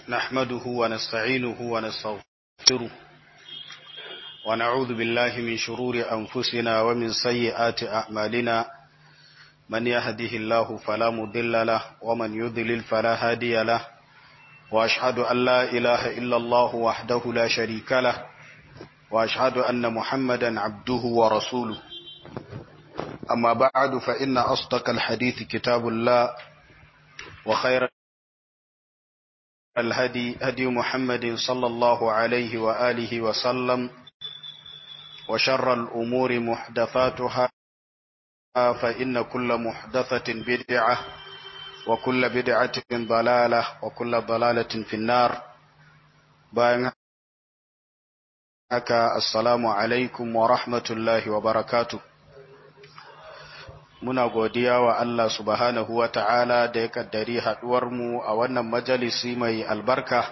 نحمده ونستعينه ونستغفره ونعوذ بالله من شرور أنفسنا ومن سيئات أعمالنا من يهده الله فلا مضل له ومن يضلل فلا هادي له وأشهد أن لا إله إلا الله وحده لا شريك له وأشهد أن محمدا عبده ورسوله أما بعد فإن أصدق الحديث كتاب الله وخير الهدي هدي محمد صلى الله عليه وآله وسلم وشر الأمور محدثاتها فإن كل محدثة بدعة وكل بدعة ضلالة وكل ضلالة في النار باين haka assalamu alaikum wa rahmatullahi wa barakatu muna godiya wa Allah subhanahu wa ta'ala da ya kaddari mu a wannan majalisi mai albarka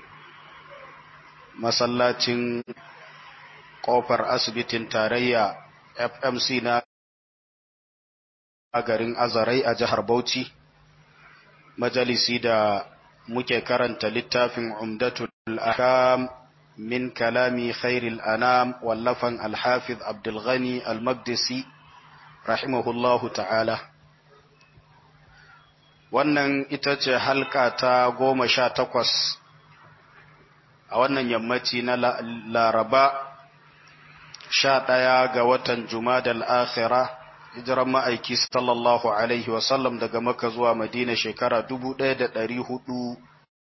masallacin ƙofar asibitin tarayya fmc na garin azarai a jihar bauchi majalisi da muke karanta littafin umdatul ahkam من كلام خير الأنام واللفن الحافظ عبد الغني المقدسي رحمه الله تعالى wannan ita ce halka ta goma sha takwas a wannan yammaci na laraba sha ɗaya ga watan jumadal akhira hijiran ma'aiki sallallahu alaihi wasallam daga maka zuwa madina shekara dubu ɗaya da ɗari hudu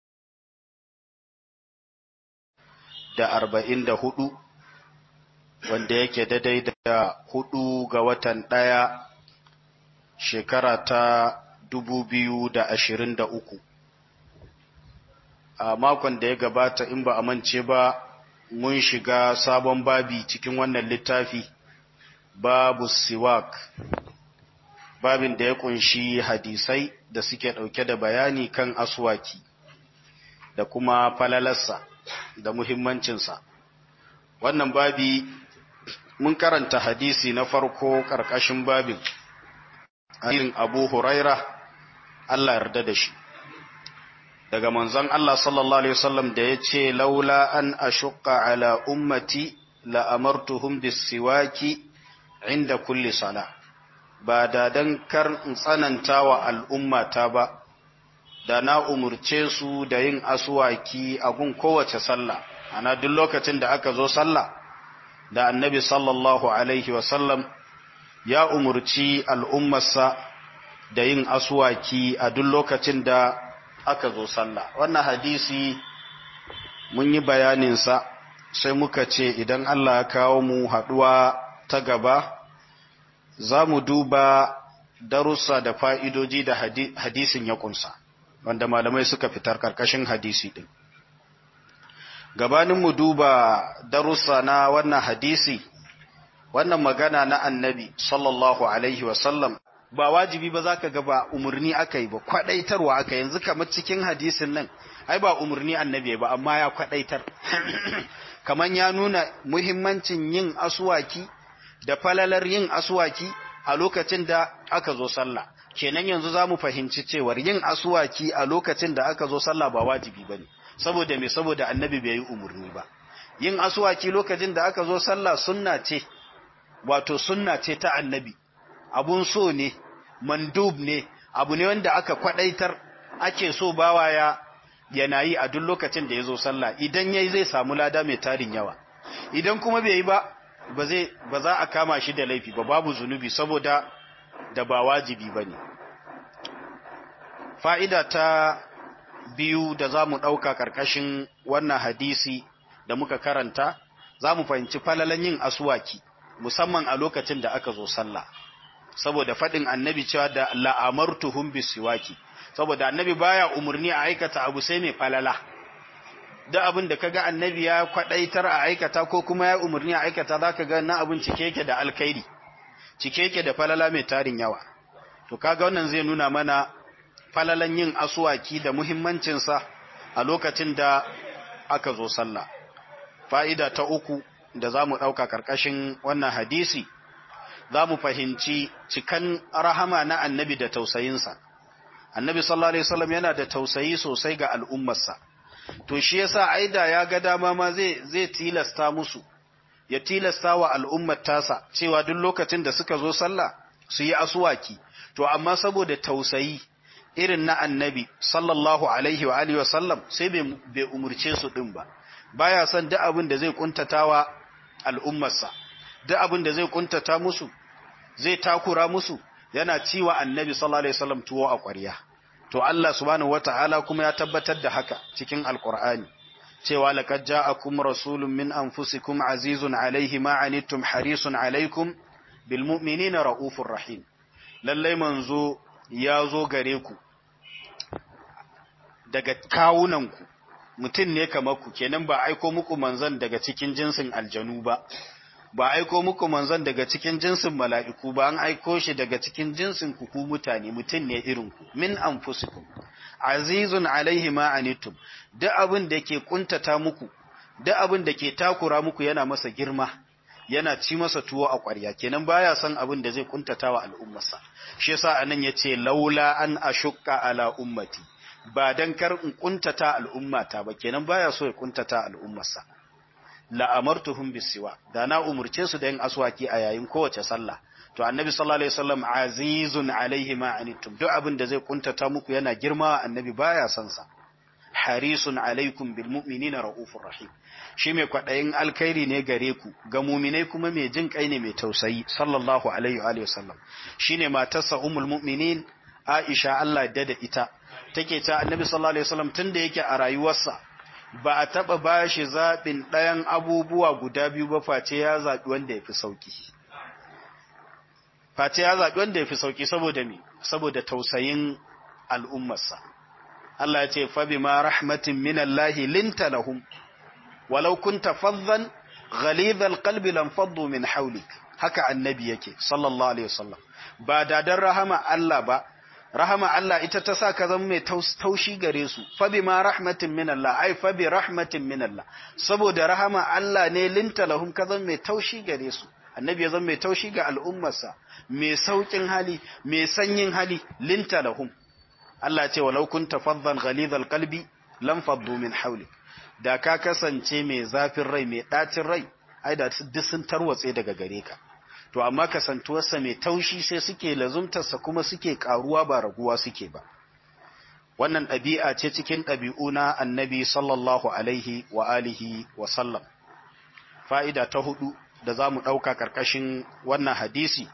da arba'in da hudu wanda yake daidai da hudu ga watan ɗaya shekara ta dubu biyu da ashirin da uku a makon da ya gabata in ba a mance ba mun shiga sabon babi cikin wannan littafi babu siwak babin da ya kunshi hadisai da suke ɗauke da bayani kan aswaki da kuma falalarsa da muhimmancinsa. Wannan babi mun karanta hadisi na farko ƙarƙashin babin, hadisin Abu Huraira, Allah yarda da shi. Daga manzon Allah sallallahu Alaihi wasallam da ya ce, Laula an ashuƙa ala ummati la'amartuhum bisiwaki inda kulli sala, ba da don kar in tsananta wa al'ummata ba. da na umurce su da yin asuwaki a gun kowace sallah ana duk lokacin da aka zo sallah da annabi sallallahu alaihi wasallam ya umurci al'ummarsa da yin asuwaki a duk lokacin da aka zo sallah wannan hadisi mun yi bayaninsa sai muka ce idan Allah ya kawo mu haɗuwa ta gaba za mu duba darussa da fa'idoji da hadisin ya ƙunsa. wanda malamai suka fitar karkashin hadisi din gabanin mu duba darussa na wannan hadisi wannan magana na annabi sallallahu alaihi wasallam ba wajibi ba zaka ga ba umurni aka yi ba kwadaitarwa aka yanzu kamar cikin hadisin nan ai ba umurni annabi ba amma ya kwadaitar kaman ya nuna muhimmancin yin aswaki da falalar yin aswaki a lokacin da aka zo sallah kenan yanzu za mu fahimci cewar yin asuwaki a lokacin da aka zo sallah ba wajibi ba ne saboda me saboda annabi bai yi umarni ba yin asuwaki lokacin da aka zo sallah sunna ce wato sunna ce ta annabi abun so ne mandub ne abu ne wanda aka kwadaitar ake so bawa ya yana yi a duk lokacin da ya zo sallah idan yayi zai samu lada mai tarin yawa idan kuma bai yi ba ba zai ba za a kama shi da laifi ba babu zunubi saboda da ba wajibi ba ne. Fa'ida ta biyu da za mu ɗauka ƙarƙashin wannan hadisi da muka karanta, za mu fahimci falalan yin asuwaki, musamman a lokacin da aka zo sallah. Saboda faɗin annabi cewa da la'amartuhum bisiwaki, saboda annabi baya umarni a aikata abu sai mai falala. Da abin da kaga annabi ya kwaɗaitar a aikata ko kuma ya umarni a aikata za ka ga na abin cike yake da alkhairi. cike yake da falala mai tarin yawa to kaga wannan zai nuna mana falalan yin asuwaki da muhimmancinsa a lokacin da aka zo sallah fa'ida ta uku da za mu ɗauka ƙarƙashin wannan hadisi za mu fahimci cikan rahama na annabi da tausayinsa annabi sallallahu alaihi wasallam yana da tausayi sosai ga al'ummarsa to shi yasa aida ya ga dama ma zai zai tilasta musu ya tilasta wa al'ummar tasa cewa duk lokacin da suka zo sallah su yi asuwaki to amma saboda tausayi irin na annabi sallallahu alaihi wa alihi wasallam sai bai umurce su din ba baya son duk abin da zai kuntatawa al'ummarsa duk abin da zai kuntata musu zai takura musu yana ciwa annabi sallallahu alaihi wasallam tuwo a ƙwarya to Allah subhanahu wataala kuma ya tabbatar da haka cikin alqur'ani cewa laqad ja'akum rasulun min anfusikum azizun alaihi ma anittum harisun alaikum bil mu'minina raufur rahim lalle manzo ya zo gare ku daga kawunanku mutum ne kamar ku kenan ba aiko muku manzon daga cikin jinsin aljanu ba ba aiko muku manzon daga cikin jinsin mala'iku ba an aiko shi daga cikin jinsin ku ku mutane mutum ne irin ku min anfusikum azizun alaihi ma anittum duk abin da ke kuntata muku duk abin da ke takura muku yana masa girma yana ci masa tuwo a ƙwarya kenan baya son abin da zai kuntata wa al'ummarsa shi yasa anan yace laula an ashukka ala ummati ba dan kar in kuntata al'ummata ba kenan baya so ya kuntata al'ummarsa la amartuhum bisiwa da na umurce su da yin aswaki a yayin kowace sallah to annabi sallallahu alaihi wasallam azizun alaihi ma anittum duk abin da zai kuntata muku yana girma annabi baya son sa harisun alaikum bil mu'minina raufur rahim shi mai kwadayin alkhairi ne gare ku ga mu'minai kuma mai jin kai ne mai tausayi sallallahu alaihi wa alihi wasallam shine matarsa ummul mu'minin Aisha Allah da da ita take ta annabi sallallahu alaihi wasallam tunda yake a rayuwarsa ba a taba bashi zabin ɗayan abubuwa guda biyu ba face ya zabi wanda yafi sauki face ya zabi wanda yafi sauki saboda me saboda tausayin al'ummarsa Allah ya ce fa bima rahmatin minallahi linta lahum walau kunta faddan ghalidhal qalbi lam faddu min hawlik haka annabi yake sallallahu alaihi wasallam ba da dan rahama Allah ba rahama Allah ita ta sa ka zama mai taushi gare su fa bima rahmatin minallah ai fa bi rahmatin minallah saboda rahama Allah ne linta lahum ka zama mai taushi gare su annabi ya zama mai taushi ga al'ummarsa mai saukin hali mai sanyin hali linta lahum Allah ce walau kunta faddan ghalidhal qalbi lam faddu min hawlik da ka kasance mai zafin rai mai dacin rai ai da duk sun tarwatse daga gare ka to amma kasantuwarsa mai taushi sai suke lazumtarsa kuma suke karuwa ba raguwa suke ba wannan ɗabi'a ce cikin ɗabi'u na annabi sallallahu alaihi wa alihi wa sallam fa'ida ta hudu da za mu ɗauka ƙarƙashin wannan hadisi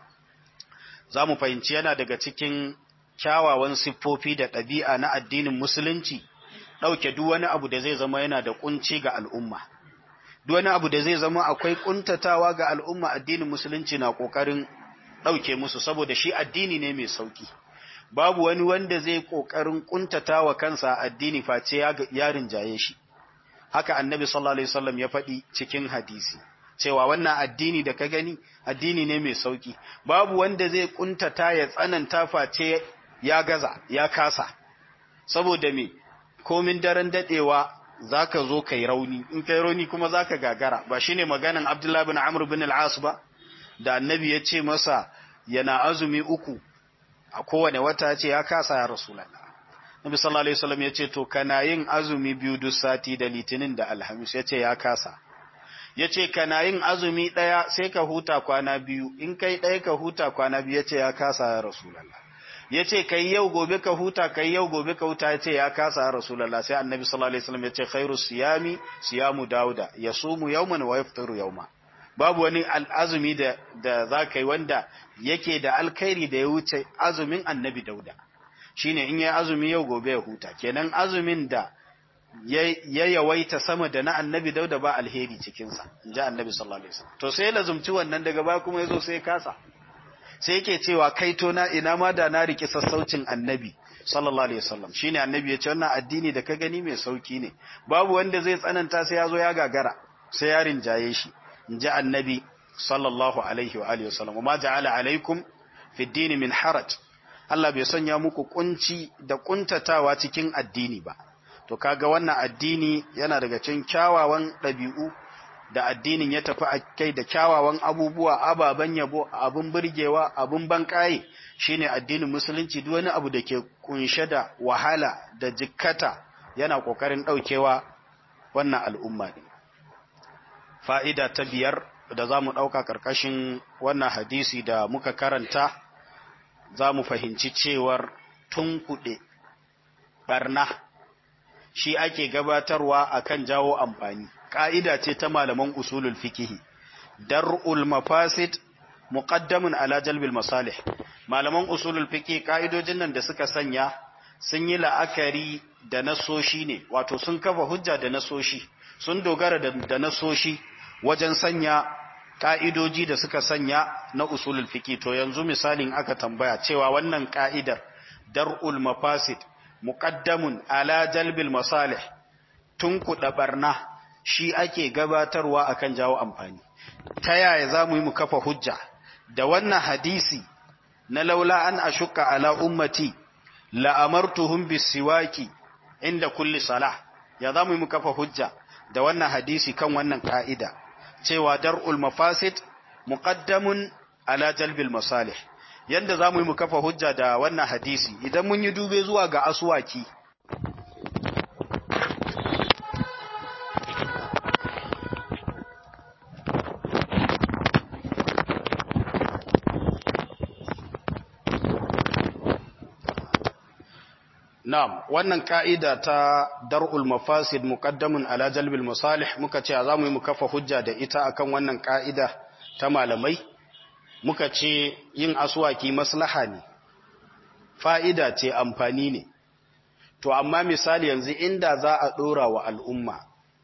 za mu fahimci yana daga cikin kyawawan siffofi da ɗabi'a na addinin musulunci ɗauke duk wani abu da zai zama yana da ƙunci ga al'umma duk wani abu da zai zama akwai ƙuntatawa ga al'umma addinin musulunci na ƙoƙarin ɗauke musu saboda shi addini ne mai sauƙi babu wani wanda zai ƙoƙarin ƙuntatawa kansa addini face ya rinjaye shi haka annabi sallallahu alaihi wasallam ya faɗi cikin hadisi cewa wannan addini da ka gani addini ne mai sauƙi babu wanda zai ƙuntata ya tsananta face ya gaza ya kasa saboda me komin daren dadewa zaka zo kai rauni in kai rauni kuma zaka gagara ba shine maganan Abdullah bin Amr bin al-As ba da annabi ya ce masa yana azumi uku a kowane wata ya ce ya kasa ya rasulullah Nabi sallallahu alaihi wasallam ya ce to kana yin azumi biyu duk sati da litinin da alhamis ya ce ya kasa ya ce kana yin azumi ɗaya sai ka huta kwana biyu in kai ɗaya ka huta kwana biyu ya ce ya kasa ya rasulallah ya ce kai yau gobe ka huta kai yau gobe ka huta ya ce ya kasa ya rasulallah sai annabi sallallahu alaihi wasallam ya ce khairu siyami siyamu dauda yasumu yawman wa yaftaru yawma babu wani azumi da da zaka yi wanda yake da alkhairi da ya wuce azumin annabi dauda shine in yayi azumi yau gobe ya huta kenan azumin da ya yawaita sama da na annabi dauda ba alheri cikinsa in ji annabi sallallahu alaihi wasallam to sai ya lazumci wannan daga ba kuma ya zo sai kasa sai yake cewa kaito na ina ma da na riki sassaucin annabi sallallahu alaihi wasallam shine annabi ya ce wannan addini da ka gani mai sauki ne babu wanda zai tsananta sai ya zo ya gagara sai ya rinjaye shi in ji annabi sallallahu alaihi wa alihi wasallam ma ja'ala alaikum fi dini min haraj Allah bai sanya muku kunci da kuntatawa cikin addini ba to kaga wannan addini yana daga cikin kyawawan ɗabi'u da addinin ya tafi a kai da kyawawan abubuwa ababen yabo abun burgewa abun bankaye shine addinin musulunci duk wani abu da ke kunshe da wahala da jikkata yana kokarin daukewa wannan al'umma ne fa'ida ta biyar da za mu ɗauka ƙarƙashin wannan hadisi da muka karanta za mu fahimci cewar tun kuɗe ɓarna shi ake gabatarwa akan jawo amfani ƙa'ida ce ta malaman usulul fikihi dar'ul mafasid muqaddamun ala jalbil masalih malaman usulul fikihi ƙa'idojin nan da suka sanya sun yi la'akari da nasoshi ne wato sun kafa hujja da nasoshi sun dogara da nasoshi wajen sanya ka'idoji da suka sanya na usulul fiqi to yanzu misalin aka tambaya cewa wannan ka'idar dar'ul mafasid muqaddamun ala jalbil masalih tun kuɗa barna shi ake gabatarwa akan jawo amfani ta yaya zamu yi mu kafa hujja da wannan hadisi na laula an ashukka ala ummati la amartuhum bisiwaki inda kulli salah ya zamu yi mu kafa hujja da wannan hadisi kan wannan ka'ida cewa dar'ul mafasid muqaddamun ala jalbil masalih yanda zamu yi mu kafa hujja da wannan hadisi idan mun yi dube zuwa ga aswaki Na'am, wannan ka'ida ta dar'ul mafasid muqaddamun ala jalbil masalih muka ce za mu yi mu kafa hujja da ita akan wannan ka'ida ta malamai, muka ce yin aswaki maslaha ne, fa'ida ce amfani ne. To, amma misali yanzu inda za a ɗora wa al'umma,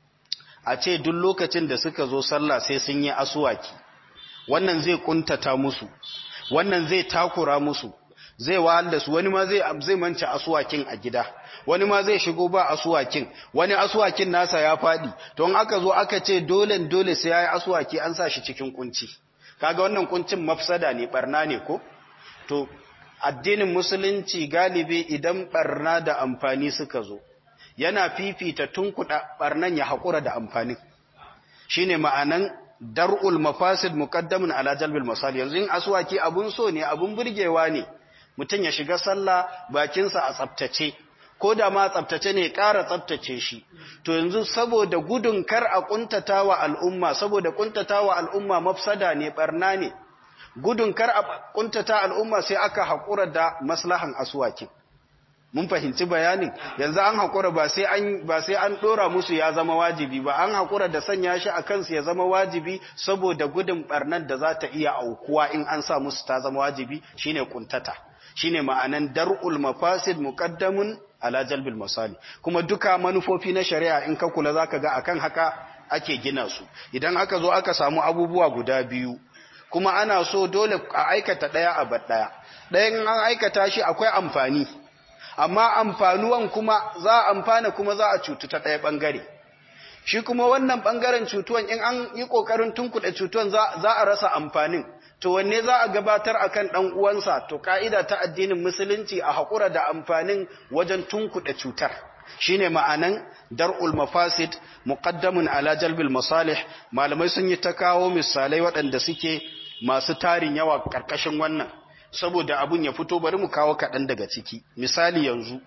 a ce duk lokacin da suka zo sallah sai sun yi aswaki, wannan zai ƙuntata musu, wannan zai takura musu, zai wahal da su wani ma zai zai mance asuwakin a gida wani ma zai shigo ba asuwakin wani asuwakin nasa ya fadi to in aka zo aka ce dole dole sai yayi asuwaki an sa shi cikin kunci kaga wannan kuncin mafsada ne barna ne ko to addinin musulunci galibi idan barna da amfani suka zo yana fifita tunkuda barnan ya hakura da amfanin shine ma'anan dar'ul mafasid muqaddamun ala jalbil masal yanzu in aswaki abun so ne abun burgewa ne mutum ya shiga sallah bakinsa a tsaftace ko da ma tsaftace ne ƙara tsaftace shi to yanzu saboda gudun kar a kuntatawa al'umma saboda kuntatawa al'umma mafsada ne barna ne gudun kar a kuntata al'umma sai aka haƙura da maslahan aswakin mun fahimci bayanin yanzu an haƙura ba sai an ba sai an dora musu ya zama wajibi ba an haƙura da sanya shi a kansu ya zama wajibi saboda gudun barnar da za ta iya aukuwa in an sa musu ta zama wajibi shine kuntata shine ma'anan dar'ul mafasid muqaddamun ala jalbil masali kuma duka manufofi na shari'a in ka kula zaka ga akan haka ake gina su idan aka zo aka samu abubuwa guda biyu kuma ana so dole a aikata daya a bar daya dayan an aikata shi akwai amfani amma amfanuwan kuma za a amfana kuma za a cutu ta daya bangare shi kuma wannan bangaren cutuwan in an yi kokarin tunkuɗe cutuwan za a rasa amfanin to wanne za a gabatar akan dan uwansa to kaida ta addinin musulunci a hakura da amfanin wajen tunkuɗe cutar shine ma'anan dar'ul mafasid muqaddamun ala jalbil masalih malamai sun yi ta kawo misalai waɗanda suke masu tarin yawa karkashin wannan saboda abun ya fito bari mu kawo kaɗan daga ciki misali yanzu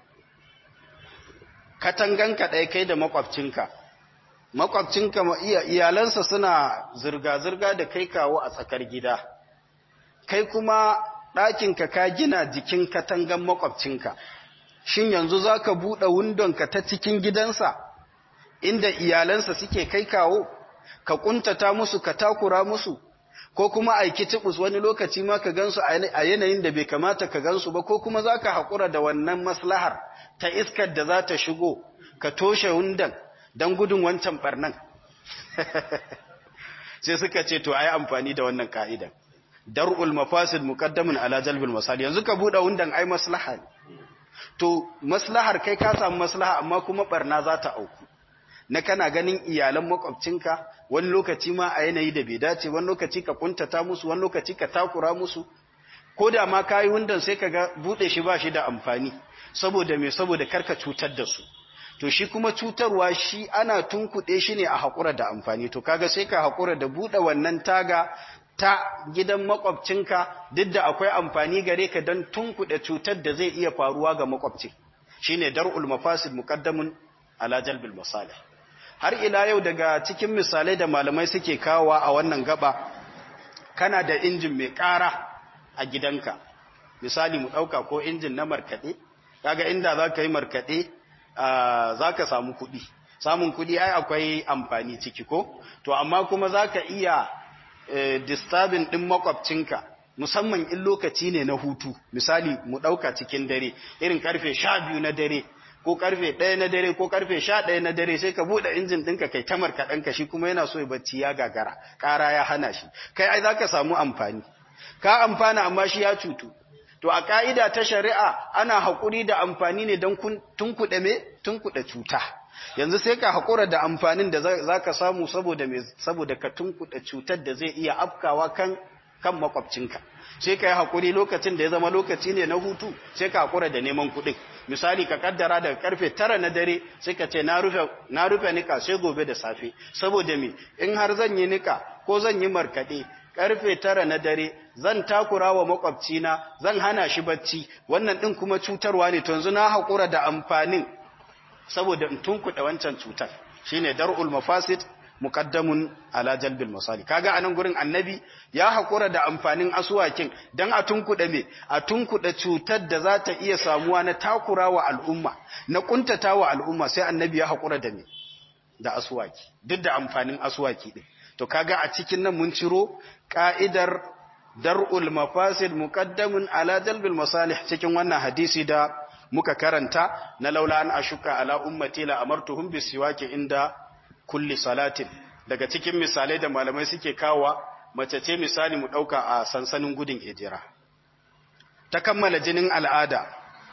katanganka ɗaya kai da makwabcinka makwabcinka iyalansa suna zirga-zirga da kai kawo a tsakar gida kai kuma ɗakinka ka gina jikin katangan makwabcinka shin yanzu za ka buɗe wundonka ta cikin gidansa inda iyalansa suke kai kawo ka ƙuntata musu ka takura musu ko kuma aiki tibus wani lokaci ma ka gansu a yanayin da bai kamata ka gansu ba ko kuma za ka haƙura da wannan maslahar ta iskar da za ta shigo ka toshe wundan don gudun wancan ɓarnan sai suka ce to a yi amfani da wannan ka'idan dar'ul mafasid muqaddamun ala jalbil masali yanzu ka buɗe wundan ai maslaha to maslahar kai ka samu maslaha amma kuma barna za ta auku na kana ganin iyalan makwabcinka wani lokaci ma a yanayi da bai dace wani lokaci ka kuntata musu wani lokaci ka takura musu ko da ma kayi wundan sai ka ga bude shi ba shi da amfani saboda me saboda karka cutar da su to shi kuma cutarwa shi ana tunkuɗe shi ne a haƙura da amfani to kaga sai ka haƙura da buɗe wannan taga ta gidan makwabcinka duk da akwai amfani gare ka don tunkuɗe cutar da zai iya faruwa ga makwabcin shine dar'ul mafasid muqaddamun ala jalbil masalih har ila yau daga cikin misalai da malamai suke kawowa a wannan gaba kana da injin mai ƙara a gidanka misali mu ɗauka ko injin na markaɗe kaga inda za ka yi markaɗe za ka samu kuɗi samun kuɗi ai akwai amfani ciki ko to amma kuma za ka iya disturbing ɗin makwabcinka musamman in lokaci ne na hutu misali mu ɗauka cikin dare irin karfe sha biyu na dare ko karfe ɗaya na dare ko karfe sha ɗaya na dare sai ka buɗe injin ɗinka kai ta markaɗanka shi kuma yana so ya bacci ya gagara ƙara ya hana shi kai ai za ka samu amfani ka amfana amma shi ya cutu to a ka'ida ta shari'a ana haƙuri da amfani ne don tunkuɗe me tunkuɗe cuta yanzu sai ka haƙura da amfanin da za ka samu saboda me saboda ka tunkuɗe cutar da zai iya afkawa kan kan makwabcinka sai ka yi haƙuri lokacin da ya zama lokaci ne na hutu sai ka haƙura da neman kuɗin misali ka kaddara daga karfe tara na dare sai ka ce na rufe nika sai gobe da safe saboda me in har zan yi nika ko zan yi markaɗe karfe tara na dare zan takura wa makwabcina zan hana shi bacci wannan ɗin kuma cutarwa ne to yanzu na haƙura da amfanin saboda in tunkuɗe wancan cutar shine dar'ul mafasid muqaddamun ala jalbil masali kaga anan gurin annabi ya hakura da amfanin asuwakin dan a tunkuda me a tunkuda cutar da za ta iya samuwa na takurawa al'umma na kuntatawa al'umma sai annabi ya hakura da me da asuwaki duk da amfanin asuwaki din to kaga a cikin nan mun ciro ka'idar dar'ul mafasid muqaddamun ala jalbil masalih cikin wannan hadisi da muka karanta na laula an ashuka ala ummati la amartuhum bisiwaki inda kulli salatin daga cikin misalai da malamai suke kawa mace ce misali mu dauka a sansanin gudun hijira ta kammala jinin al'ada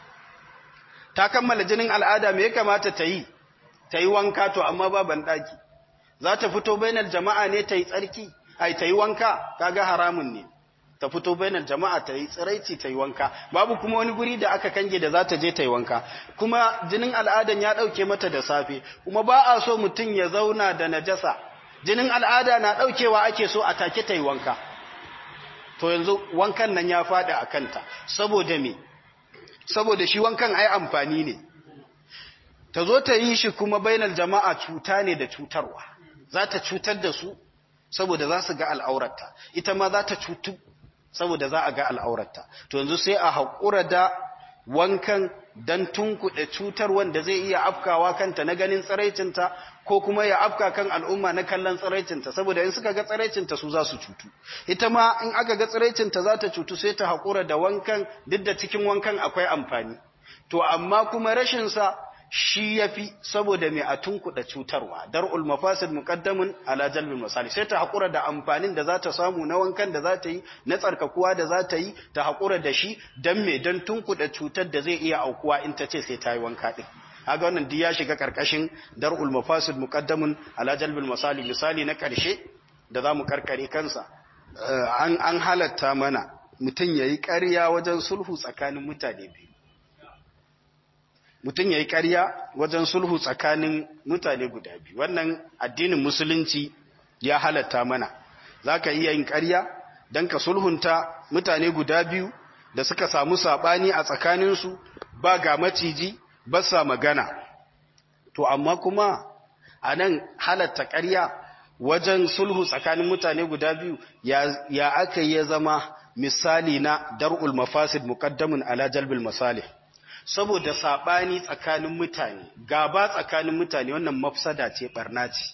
ta kammala jinin al'ada me ya kamata ta yi ta yi wanka to amma ba ban daki za ta fito bainar jama'a ne ta yi tsarki ai ta yi wanka kaga haramun ne ta fito bainar jama'a ta yi tsiraici ta yi wanka babu kuma wani guri da aka kange da za ta je ta yi wanka kuma jinin al'adan ya ɗauke mata da safe kuma ba a so mutum ya zauna da najasa jinin al'ada na ɗaukewa ake so a take ta yi wanka to yanzu wankan nan ya faɗi a kanta saboda me saboda shi wankan ai amfani ne ta zo ta yi shi kuma bainar jama'a cuta ne da cutarwa za ta cutar da su saboda za su ga al'aurarta ita ma za ta cutu saboda za a ga al'aurarta to yanzu sai a haƙura da wankan don tunkuɗe cutar wanda zai iya afkawa kanta na ganin tsiraicinta ko kuma ya afka kan al'umma na kallon tsiraicinta saboda in suka ga tsiraicinta su za su cutu ita ma in aka ga tsiraicinta za ta cutu sai ta haƙura da wankan duk da cikin wankan akwai amfani to amma kuma rashinsa shi ya fi saboda mai a tunkuɗa cutarwa dar'ul mafasid muqaddamun ala jalbil masali sai ta haƙura da amfanin da za ta samu na wankan da za ta yi na tsarkakuwa da za ta yi ta haƙura da shi don me don tunkuɗa cutar da zai iya aukuwa in ta ce sai ta yi wanka ɗin haga wannan duk ya shiga ƙarƙashin dar'ul mafasid muqaddamun ala jalbil masali misali na ƙarshe da za mu karkare kansa an an halatta mana mutum ya yi ƙarya wajen sulhu tsakanin mutane biyu mutum ya yi ƙarya wajen sulhu tsakanin mutane guda biyu wannan addinin musulunci ya halatta mana za ka iya yin ƙarya don ka sulhunta mutane guda biyu da suka samu saɓani a tsakaninsu ba ga maciji ba sa magana to amma kuma a nan halatta ƙarya wajen sulhu tsakanin mutane guda biyu ya aka ya zama misali na dar'ul mafasid muqaddamun ala jalbil masalih saboda saɓani tsakanin mutane gaba tsakanin mutane wannan mafsada ce barna ce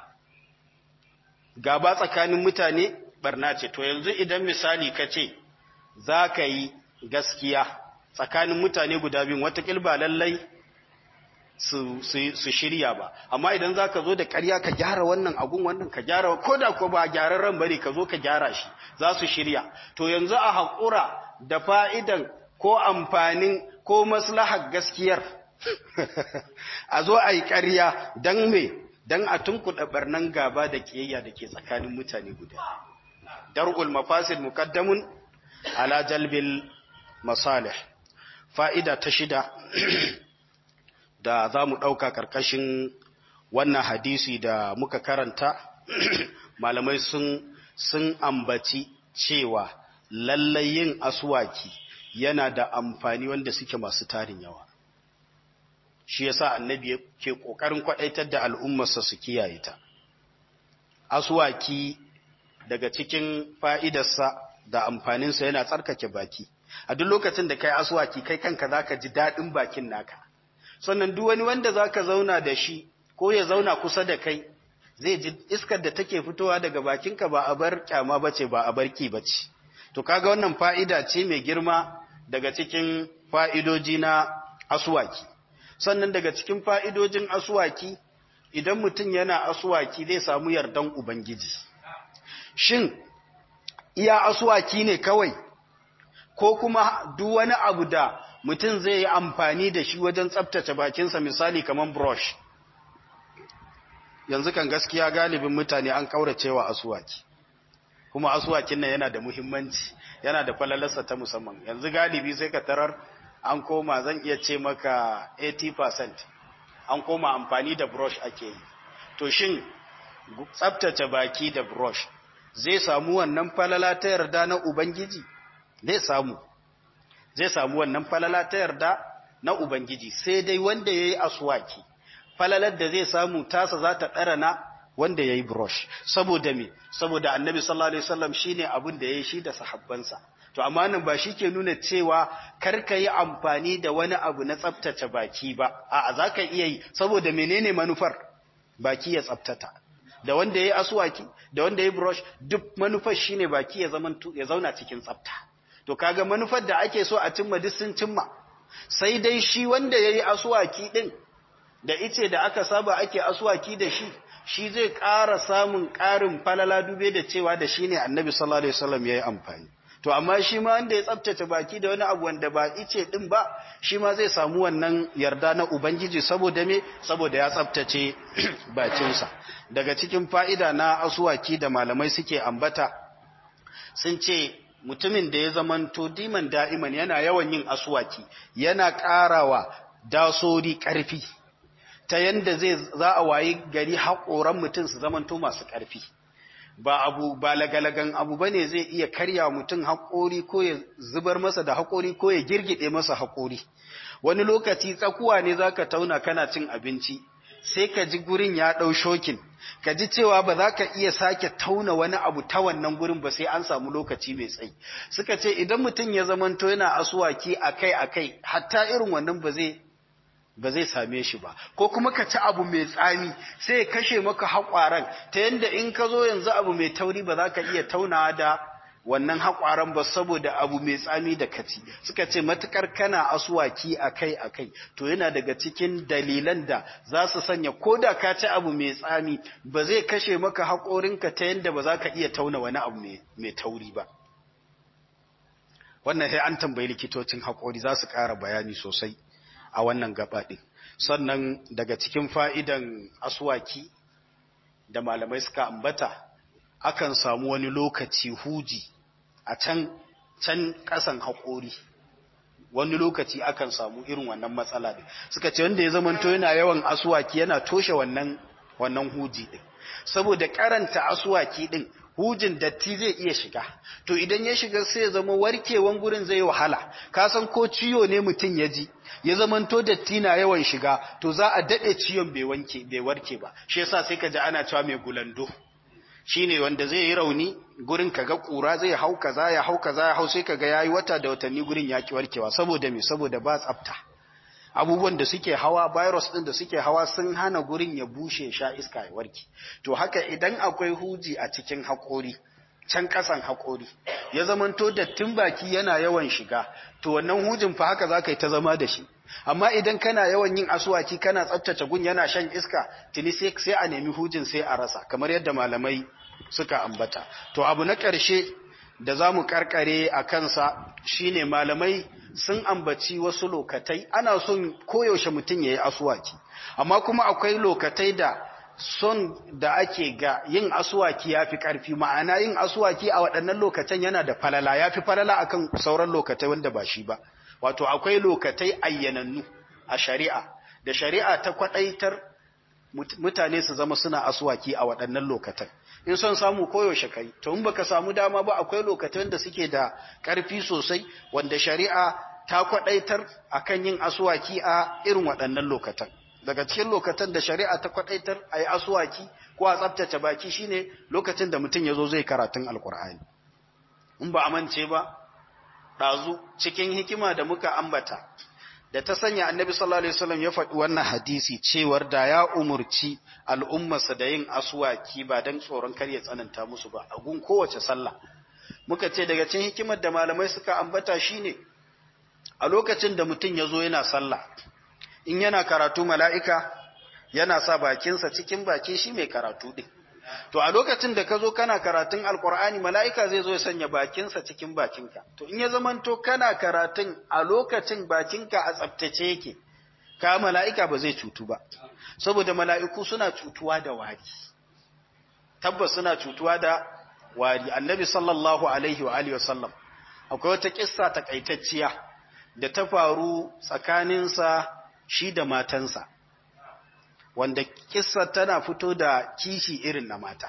gaba tsakanin mutane barna ce to yanzu idan misali ka ce za ka yi gaskiya tsakanin mutane guda biyun watakil ba lallai su, shirya ba amma idan za ka zo da ƙarya ka gyara wannan agun wannan ka gyara ko da ko ba gyararren bari ka zo ka gyara shi za su shirya to yanzu a haƙura da fa'idan ko amfanin ko maslahar gaskiyar a zo a yi ƙarya don me don a tunkuɗa ɓarnan gaba da ƙiyayya da ke tsakanin mutane guda dar'ul mafasid muqaddamun ala jalbil masalih fa'ida ta shida da za mu ɗauka ƙarƙashin wannan hadisi da muka karanta malamai sun sun ambaci cewa lallai yin aswaki yana da amfani wanda suke masu tarin yawa shi yasa annabi ke kokarin kwadaitar da al'ummarsa su kiyaye ta aswaki daga cikin fa'idarsa da amfaninsa yana tsarkake baki a duk lokacin da kai aswaki kai kanka zaka ji dadin bakin naka sannan duk wani wanda zaka zauna da shi ko ya zauna kusa da kai zai ji iskar da take fitowa daga bakinka ba a bar kyama bace ba a barki bace to kaga wannan fa'ida ce mai girma daga cikin fa'idoji na aswaki sannan daga cikin fa'idojin aswaki idan mutum yana aswaki zai samu yardan ubangiji shin iya aswaki ne kawai ko kuma duk wani abu da mutum zai yi amfani da shi wajen tsabtace bakinsa misali kamar brush yanzu kan gaskiya galibin mutane an kauracewa asuwaki kuma asuwakin nan yana da muhimmanci yana da falalarsa ta musamman yanzu galibi sai ka tarar an koma zan iya ce maka 80% an koma amfani da brush ake yi to shin tsabtace baki da brush zai samu wannan falala ta yarda na ubangiji zai samu zai samu wannan falala ta yarda na ubangiji sai dai wanda yayi aswaki falalar da zai samu tasa za ta ɗara na wanda ya yi brush saboda me saboda annabi sallallahu alaihi wasallam shine abin da ya yi shi da sahabbansa to amma nan ba shi ke nuna cewa kar ka yi amfani da wani abu na tsaftace baki ba a'a za ka iya yi saboda menene manufar baki ya tsaftata da wanda ya yi aswaki da wanda ya yi brush duk manufar shine baki ya zama ya zauna cikin tsafta to kaga manufar da ake so a cimma duk sun cimma sai dai shi wanda ya yi aswaki din da ice da aka saba ake aswaki da shi shi zai ƙara samun ƙarin falala dube da cewa da shi ne annabi sallallahu alaihi wasallam ya yi amfani to amma shi ma wanda ya tsabtace baki da wani abu wanda ba ice din ba shi ma zai samu wannan yarda na ubangiji saboda me saboda ya tsabtace bakinsa daga cikin fa'ida na aswaki da malamai suke ambata sun ce mutumin da ya zamanto diman da'iman yana yawan yin aswaki yana ƙarawa dasori ƙarfi ta yanda zai za a wayi gari haƙoran mutum su zamanto masu ƙarfi ba abu ba lagalagan abu bane zai iya karya mutum haƙori ko ya zubar masa da haƙori ko ya girgide masa haƙori wani lokaci tsakuwa ne zaka tauna kana cin abinci sai ka ji gurin ya ɗau shokin ka ji cewa ba za ka iya sake tauna wani abu ta wannan gurin ba sai an samu lokaci mai tsayi suka ce idan mutum ya zamanto yana asuwaki akai akai hatta irin wannan ba zai ba zai same shi ba ko kuma ka ci abu mai tsami sai ya kashe maka haƙwaran ta yadda in ka zo yanzu abu mai tauri ba za ka iya taunawa da wannan haƙwaran ba saboda abu mai tsami da kaci suka ce matukar kana asuwaki akai akai to yana daga cikin dalilan da za su sanya ko da ka ci abu mai tsami ba zai kashe maka haƙorinka ta yadda ba za ka iya tauna wani abu mai tauri ba wannan sai an tambayi likitocin haƙori za su ƙara bayani sosai a wannan gaba ɗin sannan daga cikin fa'idan aswaki da malamai suka ambata akan samu wani lokaci huji a can can ƙasan haƙori wani lokaci akan samu irin wannan matsala ɗin suka ce wanda ya zamanto yana yawan aswaki yana toshe wannan wannan huji ɗin saboda karanta aswaki ɗin hujin datti zai iya shiga to idan ya shiga sai ya zama warkewan gurin zai wahala ka san ko ciwo ne mutum ya ji ya zamanto datti na yawan shiga to za a dade ciwon bai wanke bai warke ba shi yasa sai ka ji ana cewa mai gulando shine wanda zai yi rauni gurin kaga kura zai hau kaza ya hau kaza ya hau sai kaga yayi wata da watanni gurin yaki warkewa saboda me saboda ba tsafta abubuwan da suke hawa virus din da suke hawa sun hana gurin ya bushe sha iska ya warke to haka idan akwai huji a cikin haƙori can ƙasan haƙori ya zamanto dattin baki yana yawan shiga to wannan hujin fa haka za ka yi ta zama da shi amma idan kana yawan yin asuwaki kana tsaftace gun yana shan iska tuni sai a nemi hujin sai a rasa kamar yadda malamai suka ambata to abu na ƙarshe da za mu karkare a kansa shine malamai sun ambaci wasu lokatai ana son koyaushe mutum ya yi asuwaki amma kuma akwai lokatai da son da ake ga yin asuwaki ya fi ƙarfi ma'ana yin asuwaki a waɗannan lokacin yana da falala ya fi falala akan sauran lokatai wanda ba shi ba wato akwai lokatai ayyanannu a shari'a da shari'a ta kwaɗaitar mutane su zama suna asuwaki a waɗannan lokatan in son samu koyaushe kai to in baka samu dama ba akwai lokacin da suke da ƙarfi sosai wanda shari'a ta kwadaitar akan yin aswaki a irin waɗannan lokatan daga cikin lokatan da shari'a ta kwadaitar a yi aswaki ko a tsabtace baki shine lokacin da mutum ya zo zai karatun alkur'ani in ba amince ba ɗazu cikin hikima da muka ambata da ta sanya annabi sallallahu alaihi wasallam ya faɗi wannan hadisi cewar da ya umurci al'ummarsa da yin aswaki ba dan tsoron kar ya tsananta musu ba a gun kowace sallah muka ce daga cikin hikimar da malamai suka ambata shine a lokacin da mutum ya zo yana sallah in yana karatu mala'ika yana sa bakinsa cikin baki shi mai karatu ɗin. To, a lokacin da ka zo kana karatun Alƙur'ani, mala'ika zai zo ya sanya bakinsa cikin bakinka. To, in ya zamanto kana karatun a lokacin bakinka a tsabtace yake, ka mala'ika ba zai cutu ba, saboda mala'iku suna cutuwa da wari. Tabbas suna cutuwa da wari. Annabi sallallahu Alaihi wa Alihi wasallam, akwai wata ƙissa takaitacciya da ta faru tsakaninsa shi da matansa. wanda kissa tana fito da kishi irin na mata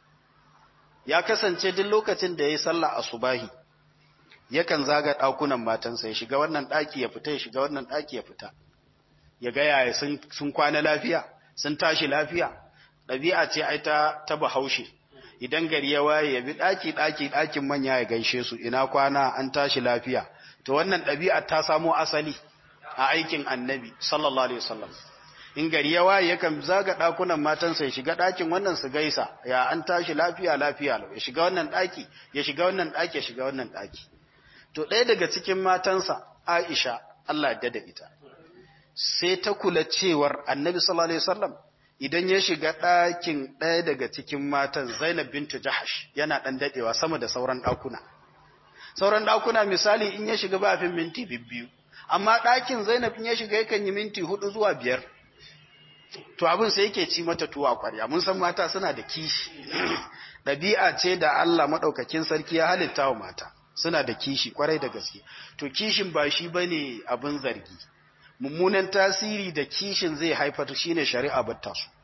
ya kasance duk lokacin da ya yi sallah asubahi yakan zaga ɗakunan matansa ya shiga wannan ɗaki ya fita ya shiga wannan ɗaki ya fita ya ga yaya sun kwana lafiya sun tashi lafiya ɗabi'a ce ai ta ta bahaushe idan gari ya waye ya bi ɗaki ɗaki ɗakin manya ya gaishe su ina kwana an tashi lafiya to wannan ɗabi'a ta samo asali a aikin annabi sallallahu alaihi wasallam in gari ya waye yakan zaga dakunan matansa ya shiga dakin wannan su gaisa ya an tashi lafiya lafiya ya shiga wannan daki ya shiga wannan daki ya shiga wannan daki to ɗaya daga cikin matansa Aisha Allah ya da ita sai ta kula cewar Annabi sallallahu alaihi wasallam idan ya shiga dakin ɗaya daga cikin matan Zainab bintu Jahash yana dan dadewa sama da sauran dakuna sauran dakuna misali in ya shiga ba fin minti biyu amma dakin Zainab in ya shiga yakan yi minti hudu zuwa biyar to abin sai yake ci mata tuwa kwarya mun san mata suna da kishi ɗabi'a ce da Allah maɗaukakin sarki ya halitta wa mata suna da kishi kwarai da gaske to kishin ba shi bane abin zargi mummunan tasiri da kishin zai haifar shine shari'a batta su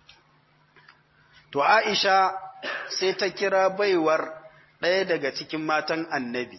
to Aisha sai ta kira baiwar ɗaya daga cikin matan annabi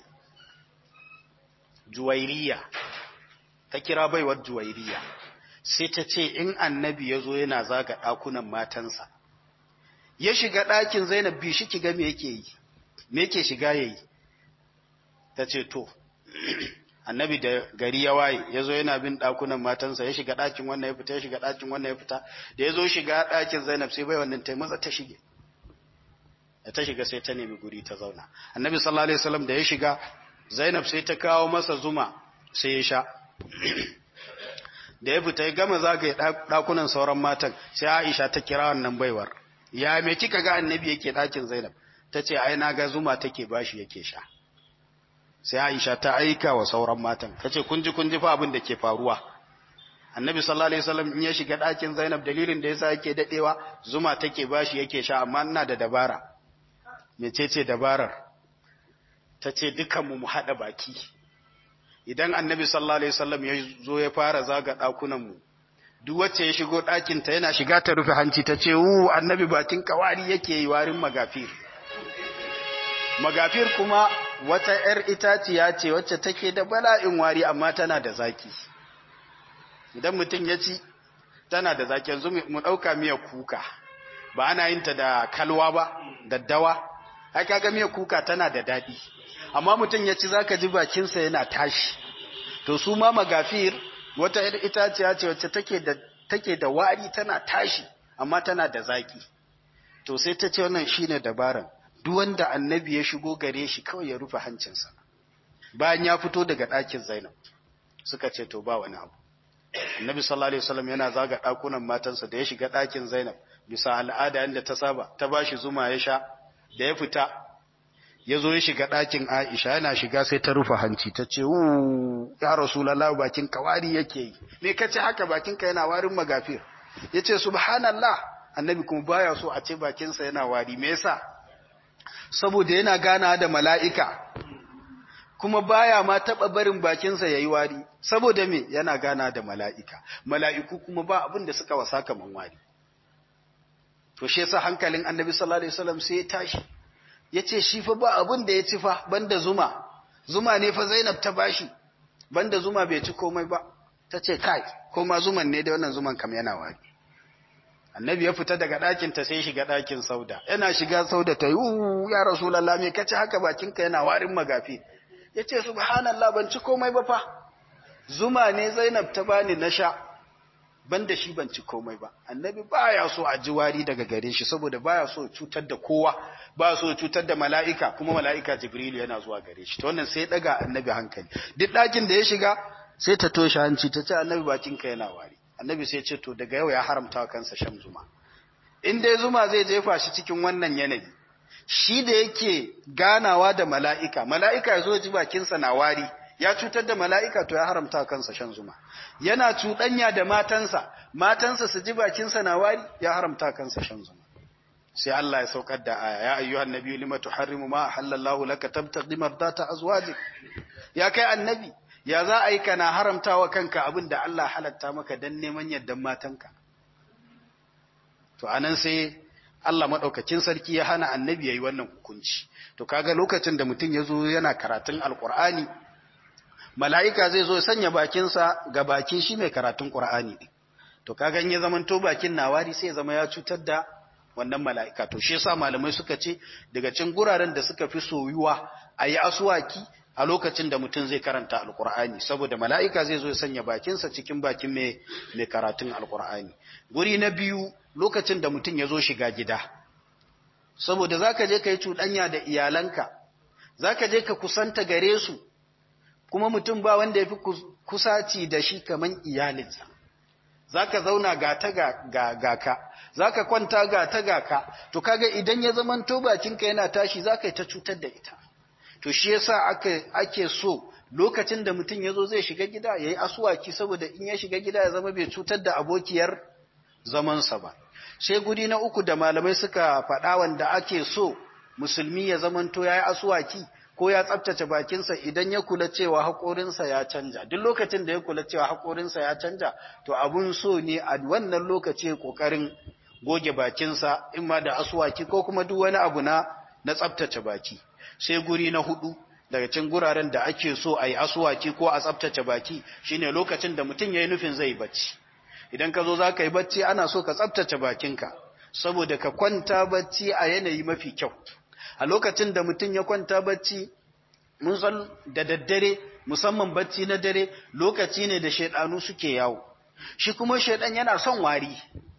Juwairiya ta kira baiwar Juwairiya sai ta ce in annabi ya zo yana zaga ɗakunan matansa ya shiga ɗakin zainab bi shi kiga me yake yi me yake shiga yayi ta ce to annabi da gari ya waye ya zo yana bin ɗakunan matansa ya shiga ɗakin wannan ya fita ya shiga ɗakin wannan ya fita da ya zo shiga ɗakin zainab sai bai wannan ta maza ta shige da ta shiga sai ta nemi guri ta zauna annabi sallallahu alaihi wasallam da ya shiga zainab sai ta kawo masa zuma sai ya sha da ya fita ya gama zagaye ɗakunan sauran matan sai Aisha ta kira wannan baiwar ya me kika ga annabi yake ɗakin Zainab ta ce ai na ga zuma take bashi yake sha sai Aisha ta aika wa sauran matan ta ce kun ji kun ji fa abin da ke faruwa annabi sallallahu alaihi wasallam in ya shiga ɗakin Zainab dalilin da yasa yake dadewa zuma take bashi yake sha amma ina da dabara mecece dabarar ta ce dukanmu mu haɗa baki idan annabi sallallahu alaihi wasallam ya zo ya fara zaga dakunan mu duk wacce ya shigo ɗakin ta yana shiga ta rufe hanci ta ce wu annabi bakin kawari yake yi warin magafir magafir kuma wata yar itaciya ce wacce take da bala'in wari amma tana da zaki idan mutum ya ci tana da zaki yanzu mu ɗauka miya kuka ba ana yin ta da kalwa ba daddawa ai kaga miya kuka tana da daɗi amma mutum ya ci zaka ji bakinsa yana tashi to su ma magafir wata itaciya ce wacce take da take da wari tana tashi amma tana da zaki to sai ta ce wannan shine dabaran duk wanda annabi ya shigo gare shi kawai ya rufe hancinsa bayan ya fito daga ɗakin Zainab suka ce to ba wani abu annabi sallallahu alaihi wasallam yana zaga ɗakunan matansa da ya shiga ɗakin Zainab bisa al'ada yanda ta saba ta bashi zuma ya sha da ya fita ya zo ya shiga ɗakin Aisha yana shiga sai ta rufe hanci ta ce, ya Rasulallah bakin ka wari yake yi, me ka ce haka bakin ka yana warin magafir? Ya ce, Subhanallah, annabi kuma baya so a ce bakinsa yana wari, me yasa? Saboda yana gana da mala'ika, kuma baya ma taɓa barin bakinsa ya yi wari, saboda me yana gana da mala'ika, mala'iku kuma ba abin da suka wasa kaman wari. To, shi yasa hankalin annabi sallallahu Alaihi wasallam sai ya tashi. ya ce shi fa ba abin da ya ci fa banda zuma zuma ne fa zainab ta bashi banda zuma bai ci komai ba ta ce kai ko ma zuman ne da wannan zuman kam yana wari annabi ya fita daga ɗakin ta sai shiga ɗakin sauda yana shiga sauda ta yi ya rasulallah me kace haka bakinka yana warin magafi ya ce subhanallah ban ci komai ba fa zuma ne zainab ta bani na sha ban da shi ban ci komai ba annabi baya so a ji wari daga gare shi saboda baya so cutar da kowa baya so cutar da mala'ika kuma mala'ika jibril yana zuwa gare shi to wannan sai daga annabi hankali duk ɗakin da ya shiga sai ta toshe hanci ta ce annabi bakinka yana wari annabi sai ce to daga yau ya haramta kansa shan zuma in dai zuma zai jefa shi cikin wannan yanayi shi da yake ganawa da mala'ika mala'ika ya zo ji bakinsa na wari ya cutar da mala'ika to ya haramta kansa shan zuma yana cuɗanya da matansa matansa su ji bakinsa na wari ya haramta kansa shan zuma sai Allah ya saukar da aya ya ayyuhan nabiyyu lima tuharrimu ma halallahu laka tabtaghi mardata azwajik ya kai annabi ya za a yi kana haramtawa kanka abin da Allah halatta maka don neman yardan matanka. To, anan sai Allah maɗaukacin sarki ya hana annabi ya yi wannan hukunci. To, kaga lokacin da mutum ya zo yana karatun Alƙur'ani, mala'ika zai zo ya sanya bakinsa ga baki shi mai karatun Ƙur'ani ɗin. To, kaga in ya zamanto bakin nawari sai ya zama ya cutar da wannan mala'ika. To, shi yasa malamai suka ce daga cin guraren da suka fi soyuwa a yi asuwaki a lokacin da mutum zai karanta alkur'ani saboda mala'ika zai zo ya sanya bakinsa cikin bakin mai karatun alkur'ani guri na biyu lokacin da mutum ya zo shiga gida saboda za ka je ka yi cuɗanya da iyalanka za ka je ka kusanta gare su kuma mutum ba wanda ya fi kusaci da shi kamar iyalinsa za ka zauna gata ga ka za ka kwanta gata ga ka to kaga idan ya zamanto bakinka yana tashi za ka yi ta cutar da ita to shi yasa aka ake so lokacin da mutum yazo zai shiga gida yayi asuwaki saboda in ya shiga gida ya zama bai cutar da abokiyar zamansa ba sai guri na uku da malamai suka faɗa wanda ake so musulmi ya zamanto yayi asuwaki ko ya tsaftace bakinsa idan ya kula cewa haƙorinsa ya canja duk lokacin da ya kula cewa haƙorinsa ya canja to abun so ne a wannan lokaci ƙoƙarin goge bakinsa in ma da asuwaki ko kuma duk wani abu na na tsaftace baki sai guri na hudu daga cikin guraren da ake so a yi asuwaki ko a tsaftace baki shine lokacin da mutum ya yi nufin zai bacci idan ka zo za ka yi bacci ana so ka tsaftace bakinka saboda ka kwanta bacci a yanayi mafi kyau a lokacin da mutum ya kwanta bacci mun san da daddare musamman bacci na dare lokaci ne da shaidanu suke yawo shi kuma shaidan yana son wari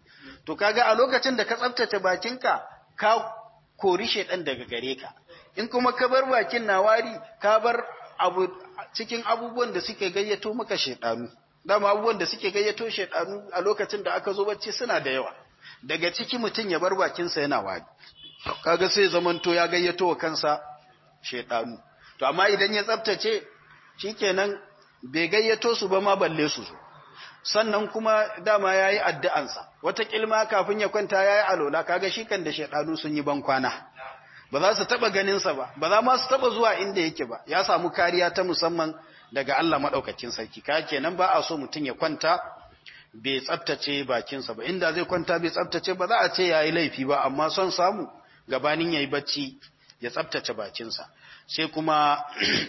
to kaga a lokacin da ka tsaftace bakinka ka kori shaidan daga gare ka in kuma ka bar bakin na wari ka bar abu cikin abubuwan da suke gayyato maka shaidanu dama abubuwan da suke gayyato shaidanu a lokacin da aka zo bacci suna da yawa daga ciki mutum ya bar bakinsa yana wari kaga sai zamanto ya gayyato wa kansa shaidanu to amma idan ya tsaftace shikenan bai gayyato su ba ma balle su zo sannan kuma dama yayi addu'ansa wata kilma kafin ya kwanta yayi alola kaga shi kan da shaidanu sun yi ban kwana ba za su taba ganinsa ba ba za ma su taba zuwa inda yake ba ya samu kariya ta musamman daga Allah madaukakin sarki ka kenan ba a so mutum ya kwanta bai tsaftace bakinsa ba inda zai kwanta bai tsaftace ba za a ce yayi laifi ba amma son samu gabanin yayi bacci ya tsaftace bakinsa sai kuma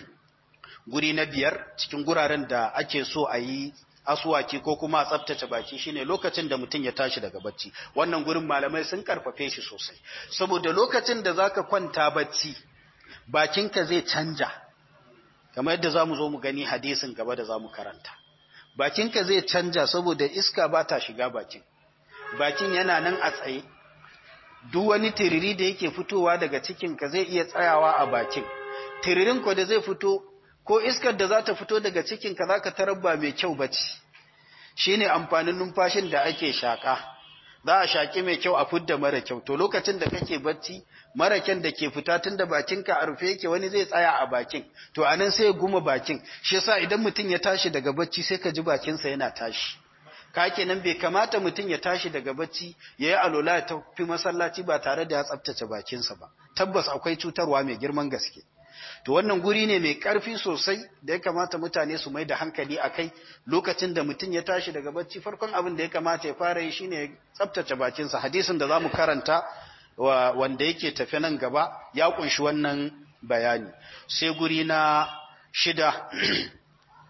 guri na biyar cikin guraren da ake so a yi asuwaki ko kuma a tsaftace baki shine lokacin da mutum ya tashi daga bacci wannan gurin malamai sun karfafe shi sosai saboda lokacin da zaka kwanta bacci bakinka zai canja kamar yadda zamu zo mu gani hadisin gaba da zamu karanta bakinka zai canja saboda iska ba ta shiga bakin bakin yana nan a tsaye duk wani tiriri da yake fitowa daga cikinka zai iya tsayawa a bakin tiririn ko da zai fito ko iskar da za ta fito daga cikinka za ka tarar ba mai kyau ba ce shi ne amfanin numfashin da ake shaƙa za a shaƙi mai kyau a fudda mara kyau to lokacin da kake bacci mara kyan da ke fita tun da bakinka a rufe yake wani zai tsaya a bakin to anan sai ya guma bakin shi yasa idan mutum ya tashi daga bacci sai ka ji bakinsa yana tashi ka kenan bai kamata mutum ya tashi daga bacci ya yi alola ya tafi masallaci ba tare da ya tsaftace bakinsa ba tabbas akwai cutarwa mai girman gaske to wannan guri ne mai ƙarfi sosai da ya kamata mutane su mai da hankali a kai lokacin da mutum ya tashi daga bacci farkon abin da ya kamata ya fara yi shine tsabtace bakinsa hadisin da za mu karanta wanda yake tafe nan gaba ya kunshi wannan bayani sai guri na shida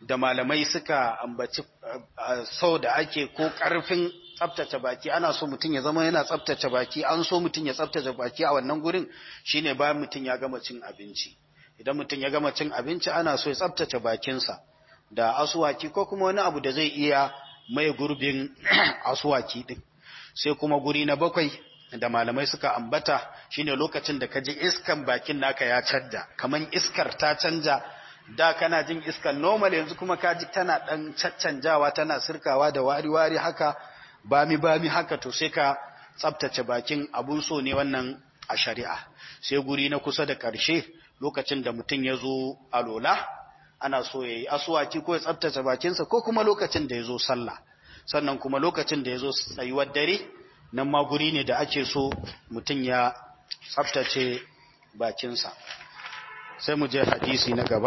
da malamai suka ambaci sau da ake ko ƙarfin tsabtace baki ana so mutum ya zama yana tsabtace baki an so mutum ya tsabtace baki a wannan gurin shine bayan mutum ya gama cin abinci idan mutum ya gama cin abinci ana so ya tsabtace bakinsa da asuwaki ko kuma wani abu da zai iya mai gurbin asuwaki din sai kuma guri na bakwai da malamai suka ambata shine lokacin da kaji iskan bakin naka ya canja kaman iskar ta canja da kana jin iskan normal yanzu kuma kaji tana dan caccanjawa tana sirkawa da wari-wari haka bami bami haka to sai ka tsaftace bakin abun so ne wannan a shari'a sai guri na kusa da ƙarshe lokacin da mutum ya zo alola ana so ya yi asuwaki ko ya tsaftace bakinsa ko kuma lokacin da ya zo sallah sannan kuma lokacin da ya zo tsayuwar dare nan ma guri ne da ake so mutum ya tsaftace bakinsa sai mu je hadisi na gaba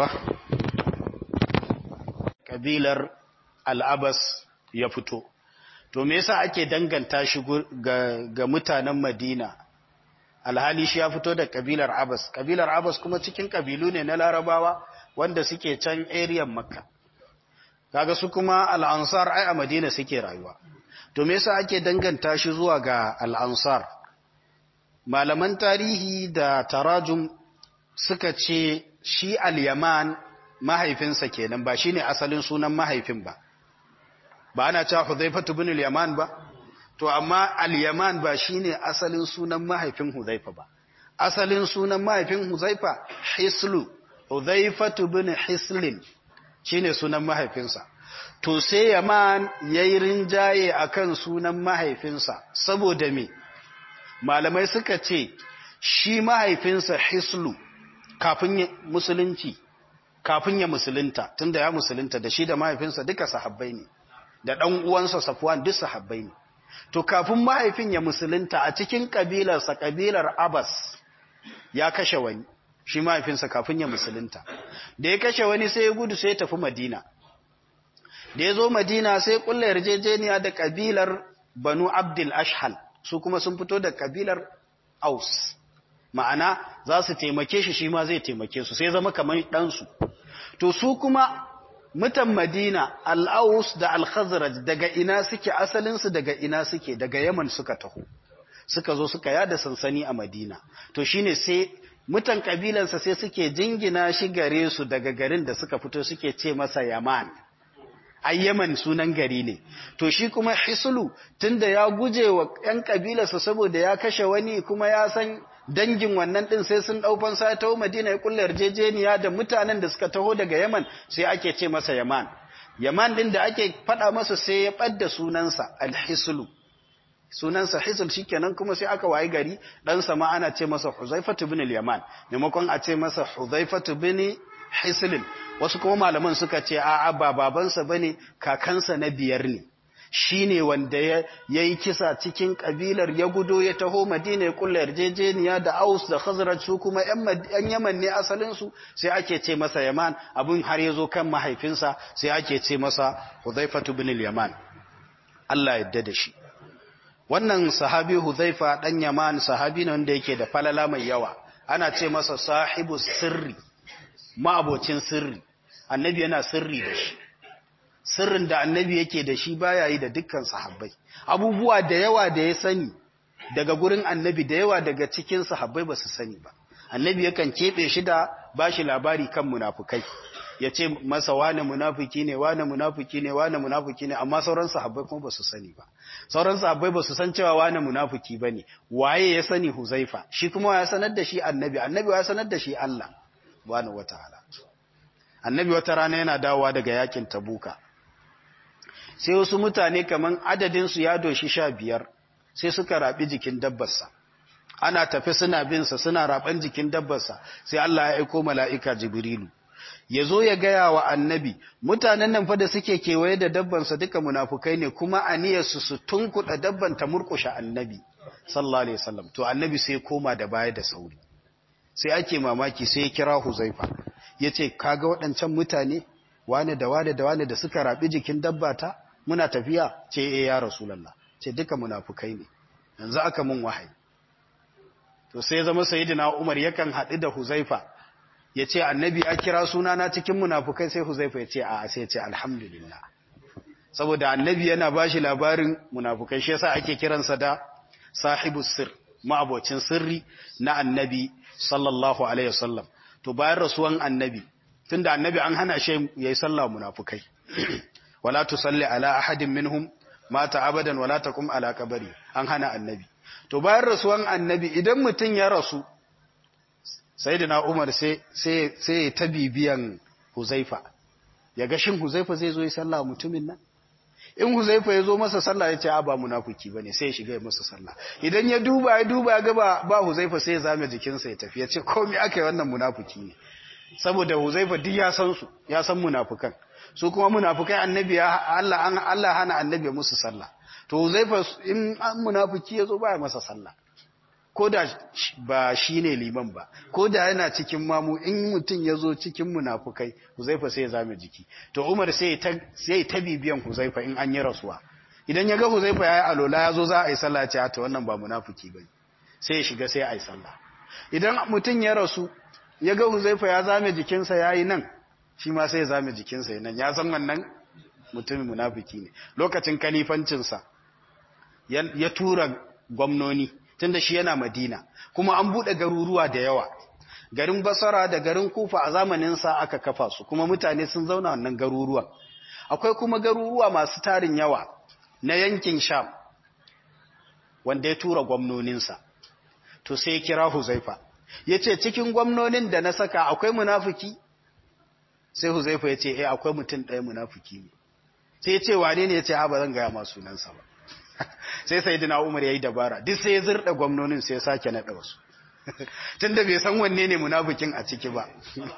kabilar al'abas ya fito to me yasa ake danganta shi ga, ga mutanen madina alhali shi ya fito da kabilar abas kabilar abas kuma cikin kabilu ne na larabawa wanda suke can area makka kaga su kuma al'ansar ai a madina suke rayuwa to me yasa ake danganta shi zuwa ga al'ansar malaman tarihi da tarajum suka ce shi al-yaman mahaifinsa kenan ba shine asalin sunan mahaifin ba ba ana cewa Hudhaifatu bin al-Yaman ba to amma al-Yaman ba shine asalin sunan mahaifin Hudhaifa ba asalin sunan mahaifin Hudhaifa Hislu Hudhaifatu bin Hislin shine sunan mahaifinsa to sai Yaman yayi rinjaye akan sunan mahaifinsa saboda me malamai suka ce shi mahaifinsa Hislu kafin musulunci kafin ya musulunta tunda ya musulunta da shi da mahaifinsa duka sahabbai ne da ɗan uwansa Safwan duk sahabbai ne to kafin mahaifin ya musulunta a cikin kabilarsa kabilar Abbas ya kashe wani shi mahaifinsa kafin ya musulunta da ya kashe wani sai ya gudu sai ya tafi Madina da ya zo Madina sai kulla yarjejeniya da kabilar Banu Abdul Ashhal su kuma sun fito da kabilar Aus ma'ana za su taimake shi shi ma zai taimake su sai zama kamar ɗansu to su kuma mutan Madina al'aus da al-Khazraj daga ina suke asalinsu daga ina suke daga Yaman suka taho suka zo suka yada sansani a Madina to shine sai mutan kabilansa sai suke jingina shi gare su daga garin da suka fito suke ce masa Yaman ai Yaman sunan gari ne to shi kuma Hislu tunda ya guje wa ƴan kabilarsa saboda ya kashe wani kuma ya san dangin wannan din sai sun dau fansa ta Madina ya kullar yarjejeniya da mutanen da suka taho daga Yaman sai ake ce masa Yaman Yaman din da ake fada masa sai ya badda sunansa Al-Hislu sunansa Hisl shikenan kuma sai aka wayi gari dan sa ma ana ce masa Huzaifatu ibn al-Yaman maimakon a ce masa Huzaifatu ibn Hislin wasu kuma malaman suka ce a'a ba babansa bane kakansa na biyar ne shine wanda ya yi kisa cikin kabilar ya gudo ya taho Madina ya kulla yarjejeniya da Aus da Khazraj su kuma ƴan Yaman ne asalin su sai ake ce masa Yaman abun har yazo kan mahaifinsa sai ake ce masa Hudhaifatu bin al-Yaman Allah yadda da shi wannan sahabi Hudhaifa dan Yaman sahabi ne wanda yake da falala mai yawa ana ce masa sahibu sirri ma'abocin sirri annabi yana sirri da shi sirrin da annabi yake da shi baya yi da dukkan sahabbai abubuwa da yawa da ya sani daga gurin annabi da yawa daga cikin sahabbai ba su sani ba annabi yakan keɓe shi da ba shi labari kan munafukai ya ce masa wane munafuki ne wane munafuki ne wane munafuki ne amma sauran sahabbai kuma ba su sani ba sauran sahabbai ba su san cewa wane munafuki ba ne waye ya sani huzaifa shi kuma ya sanar da shi annabi annabi ya sanar da shi Allah subhanahu wataala annabi wata rana yana dawowa daga yakin tabuka sai wasu mutane kaman adadinsu ya doshi sha biyar sai suka raɓi jikin dabbarsa ana tafi suna binsa suna raɓan jikin dabbarsa sai Allah ya aiko mala'ika jibrilu ya zo ya gaya wa annabi mutanen nan fa da suke kewaye da dabbansa duka munafukai ne kuma aniyarsu su tunkuɗa dabban ta murƙushe annabi sallallahu alaihi wasallam to annabi sai koma da baya da sauri sai ake mamaki sai ya kira huzaifa ya ce kaga waɗancan mutane wane da wane da wane da suka raɓi jikin dabbata muna tafiya ce e ya rasulallah ce duka munafukai ne yanzu aka mun wahayi to sai zama sayyidina Umar yakan haɗu da Huzaifa ya ce annabi ya kira sunana cikin munafukai sai huzaifa ya ce a sai ya ce alhamdulillah saboda annabi yana ba shi labarin munafukai shi yasa ake kiransa da sahibu sir ma'abocin sirri na annabi sallallahu alaihi wasallam to bayan rasuwan annabi tunda annabi an hana shi yayi sallah munafukai wala tusalli ala ahadin minhum mata abadan wala taqum ala qabri an hana annabi to bayan rasuwan annabi idan mutun ya rasu sayyidina umar sai sai sai ta bibiyan huzaifa ya ga shin huzaifa zai zo yi sallah mutumin nan in huzaifa ya zo masa sallah ya ce a ba munafiki bane sai ya shiga ya masa sallah idan ya duba ya duba ya ga ba, ba huzaifa sai ya zame jikinsa ya tafi ya ce komai aka yi wannan munafiki ne saboda huzaifa duk ya san su ya san munafukan su kuma munafukai annabi ya Allah an Allah hana annabi musu sallah to huzaifa in an munafiki ya zo ba ya masa sallah ko da ba shi ne liman ba ko da yana cikin mamu in mutum ya zo cikin munafukai huzaifa sai ya zame jiki to umar sai ya ta bibiyan huzaifa in an yi rasuwa idan ya ga huzaifa ya yi alola ya zo za a yi sallah ce ta wannan ba munafuki ba sai ya shiga sai a yi sallah idan mutum ya rasu ya ga huzaifa ya zame jikinsa ya yi nan shi ma sai ya zame jikinsa ya nan ya san wannan mutumin munafuki ne lokacin kalifancinsa ya tura gwamnoni tunda shi yana Madina kuma an bude garuruwa da yawa garin Basra da garin Kufa a zamanin sa aka kafa su kuma mutane sun zauna wannan garuruwan akwai kuma garuruwa masu tarin yawa na yankin Sham wanda ya tura gwamnonin sa to sai ya kira Huzaifa yace cikin gwamnonin da na saka akwai munafiki sai Huzaifa yace eh akwai mutum ɗaya munafiki ne sai ya ce wane ne yace a ba zan ga ma sunansa ba sai sai dina umar ya yi dabara duk sai ya zirɗa gwamnonin sai ya sake naɗa wasu tun da bai san wanne ne munafikin a ciki ba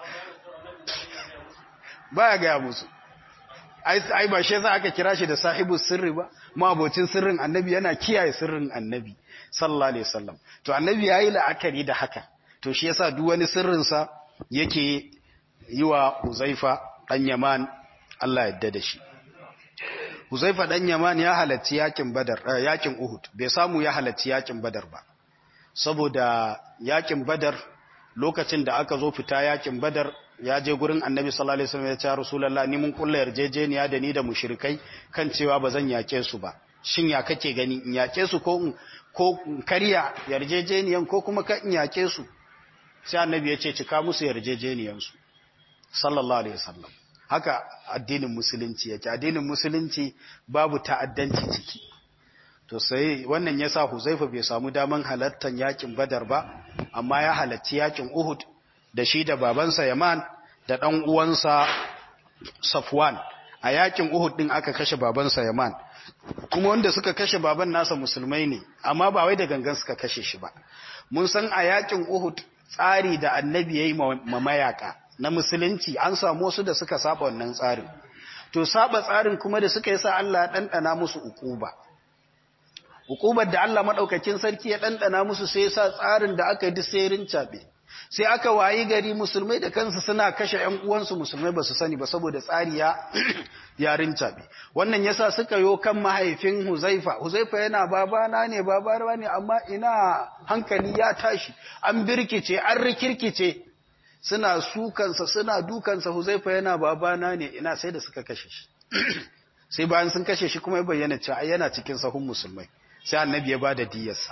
ba ya gaya musu ai ba shi yasa aka kira shi da sahibu sirri ba mabocin sirrin annabi yana kiyaye sirrin annabi sallallahu alaihi wasallam to annabi yayi la'akari da haka to shi yasa duk wani sirrin sa yake yi wa Huzaifa dan Yaman Allah ya yarda da shi Huzaifa dan Yaman ya halarci yakin Badar yakin Uhud bai samu ya halarci yakin Badar ba saboda yakin Badar lokacin da aka zo fita yakin Badar ya je gurin Annabi sallallahu alaihi wasallam ya ce Rasulullah ni mun kulla yarjejeniya da ni da mushrikai kan cewa bazan yake su ba shin ya kake gani in yake su ko ko kariya yarjejeniyan ko kuma ka in yake su sai Annabi ya ce cika musu yarjejeniyan su sallallahu alaihi wasallam haka addinin musulunci yake addinin musulunci babu ta'addanci ciki to sai wannan yasa Huzaifa bai samu daman halattan yakin Badar ba amma ya halatti yakin Uhud da shi da babansa Yaman da dan uwansa Safwan a yakin Uhud din aka kashe babansa Yaman kuma wanda suka kashe baban nasa musulmai ne amma ba wai da gangan suka kashe shi ba mun san a yakin Uhud tsari da annabi yayi mamayaka na musulunci an samu wasu da suka saba wannan tsarin to saba tsarin kuma da suka yi sa Allah ya dandana musu ukuba ukubar da Allah madaukakin sarki ya dandana musu sai ya sa tsarin da aka yi duk sai rincabe sai aka wayi gari musulmai da kansu suna kashe ƴan uwansu musulmai ba su sani ba saboda tsari ya ya rincabe wannan yasa suka yo kan mahaifin Huzaifa Huzaifa yana babana ne babana ne amma ina hankali ya tashi an birkice an rikirkice suna sukansa suna dukansa huzaifa yana babana ne ina sai da suka kashe shi sai bayan sun kashe shi kuma ya bayyana cewa yana cikin sahun musulmai sai annabi ya bada diyarsa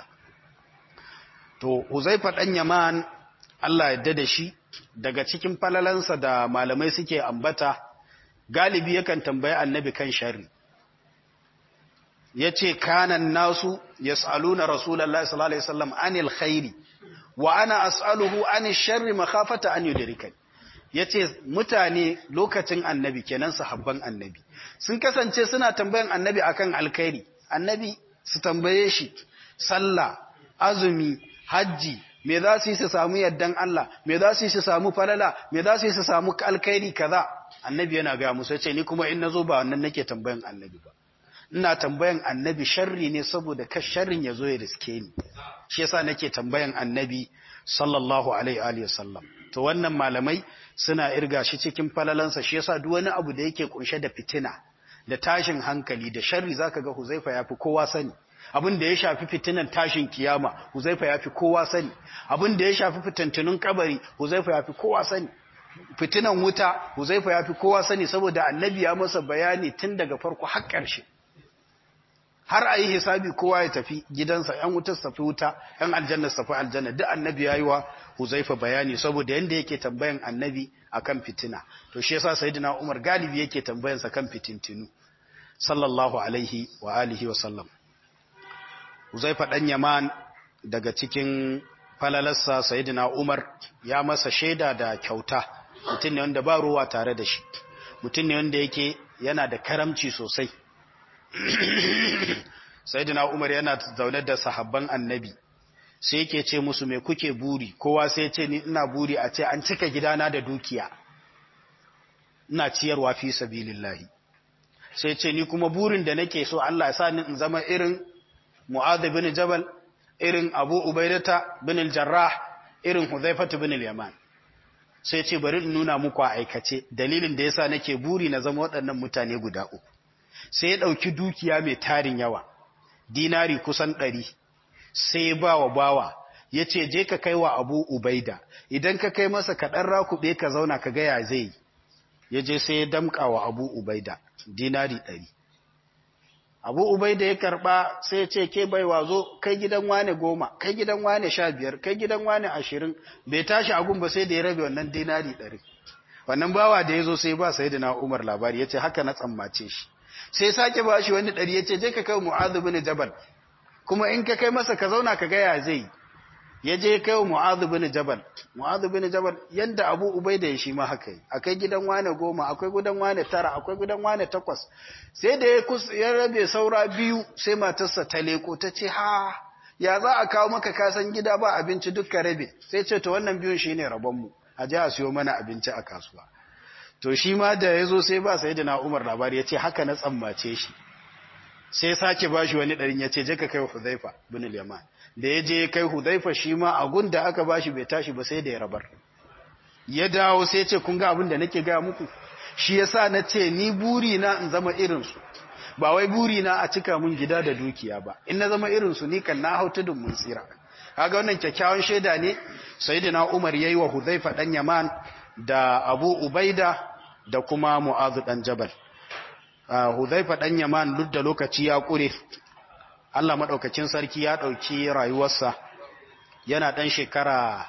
to huzaifa dan yaman Allah ya da shi daga cikin falalansa da malamai suke ambata galibi yakan tambayi annabi kan sharri yace kanan nasu yasaluna rasulullahi sallallahu alaihi wasallam anil khairi wa ana as'aluhu ani sharri makhafata an yudrikani yace mutane lokacin annabi kenan sahabban annabi sun kasance suna tambayan annabi akan alkhairi annabi su tambaye shi sallah azumi haji me za su yi su samu yaddan Allah me za su yi su samu falala me za su yi su samu alkhairi kaza annabi yana ga musu yace ni kuma in nazo ba wannan nake tambayan annabi ba ina tambayan annabi sharri ne saboda ka sharrin ya zo ya riske ni shi yasa nake tambayan annabi sallallahu alaihi wa sallam to wannan malamai suna irga shi cikin falalansa shi yasa duk wani abu da yake kunshe da fitina da tashin hankali da sharri zaka ga Huzaifa yafi kowa sani abin da ya shafi fitinan tashin kiyama huzaifa ya fi kowa sani abin da ya shafi fitantunun kabari huzaifa ya fi kowa sani fitinan wuta huzaifa ya fi kowa sani saboda annabi ya masa bayani tun daga farko har ƙarshe har a yi hisabi kowa ya tafi gidansa ‘yan wutar tafi wuta ‘yan aljanna tafi aljanna duk annabi ya yi wa huzaifa bayani saboda yadda yake tambayan annabi akan fitina to shi yasa sayyidina umar galibi yake tambayansa kan fitintinu sallallahu alaihi wa alihi wa sallam huzaifa dan yaman daga cikin falalarsa sayyidina umar ya masa shaida da kyauta mutum ne wanda ba ruwa tare da shi mutum ne wanda yake yana da karamci sosai sayyidina umar yana zaune da sahabban annabi sai yake ce musu me kuke buri kowa sai ce ni ina buri a ce an cika gidana da dukiya ina ciyarwa fi sabilillahi sai ce ni kuma burin da nake so Allah ya sa ni in zama irin Mu'adh bin Jabal irin Abu Ubaidata bin al-Jarrah irin Hudhaifah bin al-Yaman sai ce bari in nuna muku a aikace dalilin da yasa nake buri na zama waɗannan mutane guda uku sai ya ɗauki dukiya mai tarin yawa dinari kusan ɗari sai ba wa bawa ya ce je ka kai wa abu ubaida idan ka kai masa kaɗan rakuɓe ka zauna ka gaya zai ya je sai ya damƙa wa abu ubaida dinari ɗari abu ubaida ya karɓa sai ya ce ke baiwa zo kai gidan wane goma kai gidan wane sha biyar kai gidan wane ashirin bai tashi agun ba sai da ya rabe wannan dinari ɗari wannan bawa da ya zo sai ba sai da na umar labari ya ce haka na tsammace shi sai sake ba shi wani ɗari ya ce je ka kai mu'adhu bin jabal kuma in ka kai masa ka zauna ka gaya zai ya je kai mu'adhu bin jabal mu'adhu bin jabal yanda abu ubaida ya shi ma haka yi akai gidan wane goma akwai gidan wane tara akwai gidan wane takwas sai da ya ya rabe saura biyu sai matarsa ta leko ta ce ha ya za a kawo maka kasan gida ba abinci dukka rabe sai ce to wannan biyun shine rabonmu a je a siyo mana abinci a kasuwa to shi ma da ya zo sai ba sai da na umar labari ya ce haka na tsammace shi sai sake ba shi wani ɗarin ya ce je ka kai hudaifa bin yaman da ya je kai hudaifa shi ma a gun da aka ba shi bai tashi ba sai da ya rabar ya dawo sai ce kun ga abin da nake gaya muku shi yasa na ce ni buri na in zama irinsu ba wai buri na a cika mun gida da dukiya ba in na zama irinsu ni kan na hau tudun mun tsira kaga wannan kyakkyawan shaida ne sayyidina umar yayi wa hudaifa dan yaman da abu ubaida da kuma mu'azu dan jabal hudhaifa dan yaman duk da lokaci ya kure Allah madaukakin sarki ya dauki rayuwarsa yana dan shekara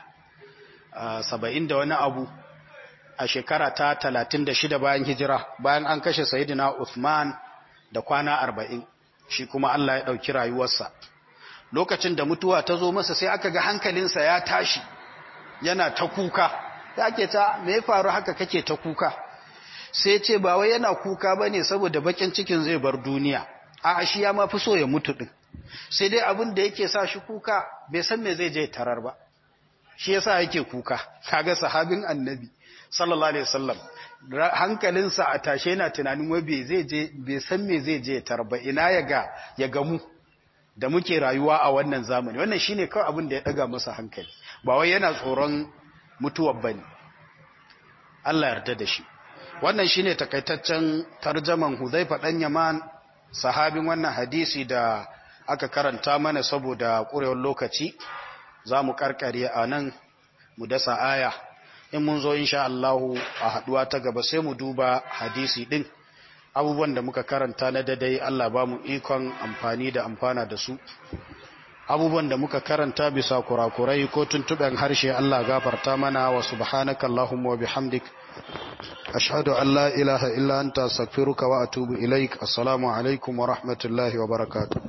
70 da wani abu a shekara ta 36 bayan hijira bayan an kashe sayyidina Uthman da kwana 40 shi kuma Allah ya dauki rayuwarsa lokacin da mutuwa ta zo masa sai aka ga hankalinsa ya tashi yana ta kuka da ake ta me ya faru haka kake ta kuka sai ce ba wai yana kuka bane saboda bakin cikin zai bar duniya a shi ya ma fi so ya mutu din sai dai abin da yake sa shi kuka bai san me zai je tarar ba shi yasa yake kuka kaga sahabin annabi sallallahu alaihi wasallam hankalinsa a tashe yana tunanin wai bai zai je bai san me zai je tarar ba ina ya ga ya gamu da muke rayuwa a wannan zamani wannan shine kawai abin da ya daga masa hankali ba wai yana tsoron mutuwar bane Allah yarda da shi wannan shine takaitaccen tarjaman Hudhaifa dan Yaman sahabin wannan hadisi da aka karanta mana saboda ƙurewar lokaci zamu karkare a nan mu dasa aya in mun zo insha Allah a haduwa ta gaba sai mu duba hadisi din abubuwan da muka karanta na dadai Allah ba mu ikon amfani da amfana da su abubuwan da muka karanta bisa kurakurai ko tuntuɓen harshe Allah gafarta mana wa subhanaka Allahumma wa bihamdik ashhadu an la ilaha illa anta astaghfiruka wa atubu ilaik assalamu alaikum wa rahmatullahi wa barakatuh